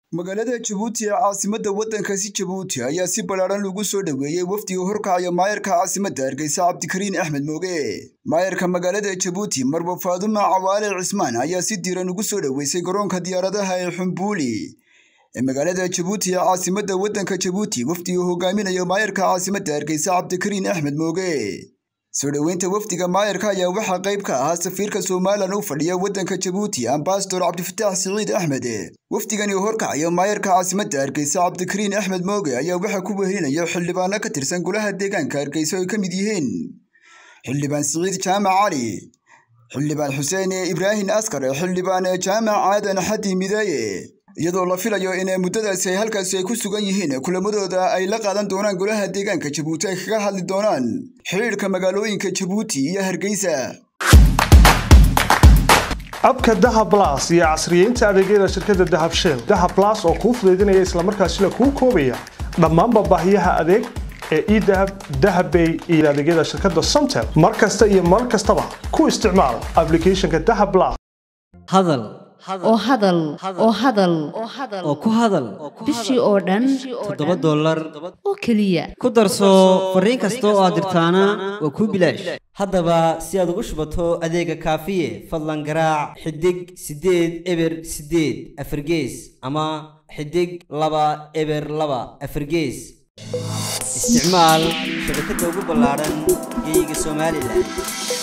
magaalada jabuuti ee caasimadda waddankaasi jabuuti ayaa si ballaadhan lagu soo dhoweeyey wafdiga horkacaya maayarka caasimadda hargeysa cabdikariin axmed mooge maayarka magaalada jabuuti marba faaduma cawaale cismaan ayaa si diiran ugu soo dhoweysay garoonka diyaaradaha ee xumbuuli ee magaalada jabuuti ee caasimadda waddanka jabuuti wafdiga hogaaminayo maayarka caasimadda hargeysa cabdikariin axmed mooge soo dhoweynta wafdiga maayarka ayaa waxaa qayb ka ahaa safiirka somalilan u fadhiya waddanka jabuuti ambasador cabdifataax siciid axmed wafdigani horkacaya maayarka caasimadda hargeysa cabdikariin axmed mooge ayaa waxaa ku wehelinaya xildhibaano ka tirsan golaha deegaanka hargeysa oo ay ka mid yihiin xildhibaan siciid jaamac cali xildhibaan xuseen ibraahim askar xildhibaan jaamac aadan xadi midaaye iyadoo la filayo in muddadaasi ay halkaasi ay ku sugan yihiin kulamadooda ay la qaadan doonaan golaha deegaanka jabuuti ay kaga hadli doonaan xidhiidhka magaalooyinka jabuuti iyo hargeysa abka dahab las iyo casriyeynta adeegyada shirkadda dahab shell dahab las oo kuu fudaydinaya islamarkaasina kuu koobaya dhammaanba baahiyaha adeeg ee edahab dahabbay iyo adeegyada shirkadda somtel mar kasta iyo mar kastaba ku isticmaal aplicathonka dahab las hadal oo hadal oo hadal oo ku hadal bishii oo dhan toddoba dollar oo keliya ku darso fariin kasta oo aad dirtaana waa kuu bilaash haddaba si aad ugu shubato adeega kaafiye fadlan garaac xidig siddeed eber siddeed afargees ama xidig laba eber laba afargees isticmaal shabakadda ugu ballaadhan geeyiga somalilan